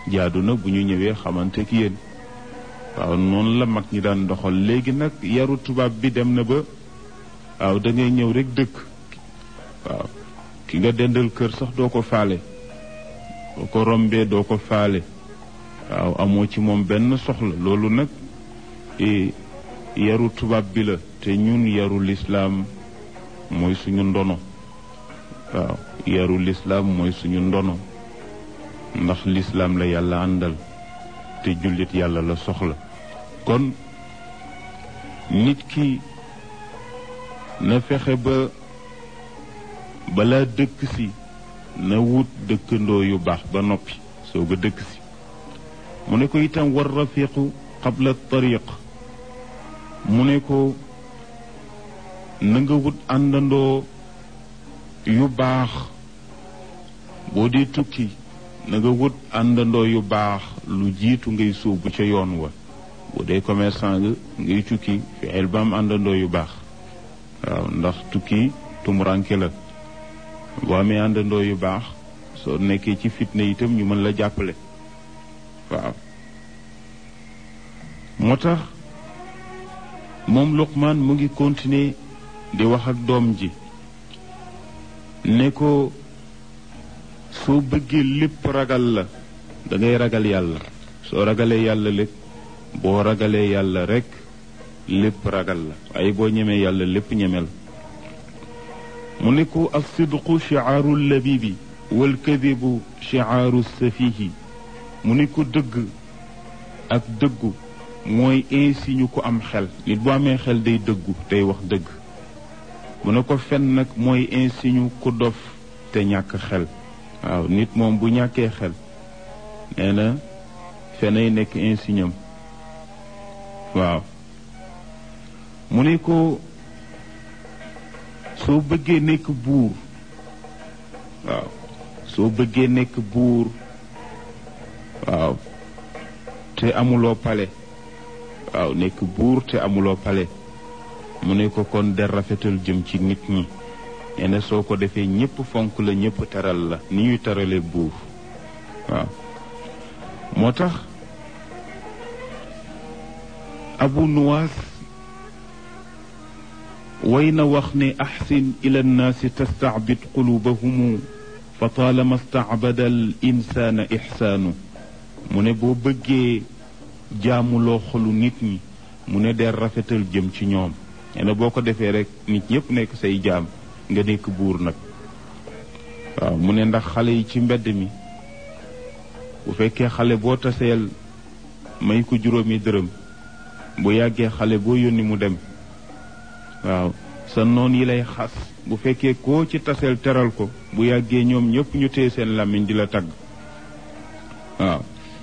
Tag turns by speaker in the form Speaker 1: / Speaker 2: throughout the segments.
Speaker 1: jaadu na bu ñu ñëwee xamante ki yéen waaw noonu la mag ñi daan doxal léegi nag yaru tubaab bi dem na ba waaw da ngay ñëw rek dëkk waaw ki nga dendal kër sax doo ko faale boo ko rombee doo ko faale waaw amoo ci moom benn soxla loolu nag yaru tubaab bi la te ñun yaru lislaam mooy suñu ndono waaw yaru lislaam mooy suñu ndono ndax lislaam la yàlla àndal te jullit yàlla la soxla kon nit ki na fexe ba balaa dëkk si na wut dëkkandoo yu baax ba noppi soog a dëkk si mu ne ko itam war rafiqu qabla tariq mu ne ko na nga wut àndandoo yu baax boo dee tukki na nga wut àndandoo yu baax lu jiitu ngay sóobu ca yoon wa boo dee commerçant nga ngay tukki fexeel ba am àndandoo yu baax waaw ndax tukki tumuranke la boo amee àndandoo yu baax soo nekkee ci fitna itam ñu mën la jàppale waaw moo tax moom Luqmaan mu ngi continuer di wax ak doom ji ne ko soo bëggee lépp ragal la da ngay ragal yàlla soo ragalee yàlla lépp boo ragalee yàlla rekk lépp ragal la waaye boo ñemee yàlla lépp ñemel mu ne ko alsidqu chiaaru labibi walkadibu chiaaru safihi mu ne ko dëgg ak dëggu mooy insigne ko am xel nit bu amee xel day dëggu day wax dëgg mu ne ko fen nag mooy insigne ku dof te ñàkk xel waaw nit moom bu ñàkkee xel nee na fenay nekk insigne am waaw mu ne ko soo bëggee nekk buur waaw soo bëggee nekk buur waaw te amuloo pale waaw nekk buur te amuloo pale mu ne ko kon der rafetal jëm ci nit ñi nee na soo ko defee ñépp fonk la ñépp teral la ni ñuy terale buur waaw moo tax abu nuwaas way na wax ne axsin ila nnaasi tastaabid qulubahumu fa taalama staabada al insaana ixsaanu mu ne boo bëggee jaamuloo xolu nit ñi mu ne der rafetal jëm ci ñoom nee na boo ko defee rek nit ñépp nekk say jaam nga nekk buur nag waaw mu ne ndax xale yi ci mbedd mi bu fekkee xale boo taseel may ko juróomi dërëm bu yàggee xale boo yónni mu dem waaw sa noon yi lay xas bu fekkee koo ci taseel teral ko bu yàggee ñoom ñëpp ñu téye seen làmmiñ di la tagg waaw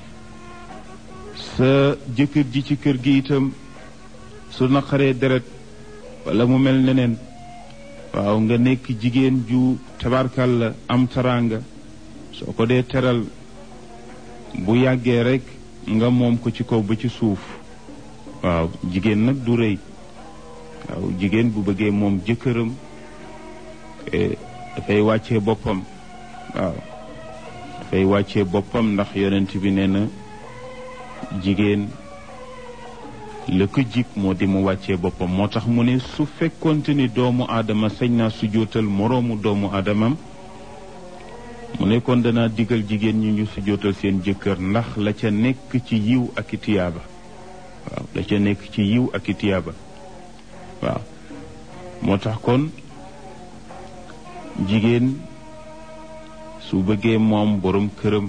Speaker 1: sa jëkkër ji ci kër gi itam su naqaree deret wala mu mel neneen waaw nga nekk jigéen ju tabarkal la am taraanga soo ko dee teral bu yàggee rek nga moom ko ci kaw ba ci suuf waaw jigéen nag du rëy waaw jigéen bu bëggee moom jëkkëram dafay wàccee boppam waaw dafay wàccee boppam ndax yonent bi nee na jigéen la ko jik moo di mu wàccee boppam moo tax mu ne su fekkonte ni doomu aadama sañ naa su jootal moroomu doomu aadamam mu ne kon danaa digal jigéen ñi ñu su jootal seen jëkkër ndax la ca nekk ci yiw ak i tiyaaba waaw la ca nekk ci yiw ak i tiyaaba waaw moo tax kon jigéen su bëggee moom borom këram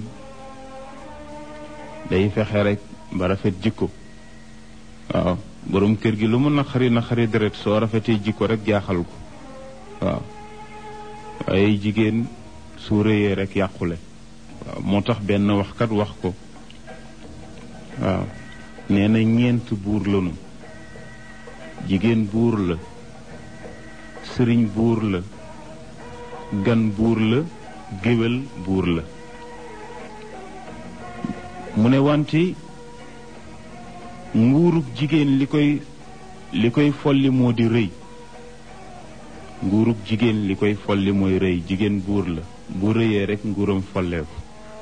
Speaker 1: day fexe rek ba rafet jikko waaw borom kër gi lu mu naqari naqari deret soo rafetee jikko rek jaaxal ko waaw waaye jigéen su rëyee rek yàqule waaw moo tax benn waxkat wax ko waaw nee na ñeent buur lanu jigéen buur la sëriñ buur la gan buur la géwél buur la mu ne wante nguurug jigéen li koy li koy folli moo di rëy nguurug jigéen li koy folli mooy rëy jigéen buur la bu rëyee rek nguuram folleeku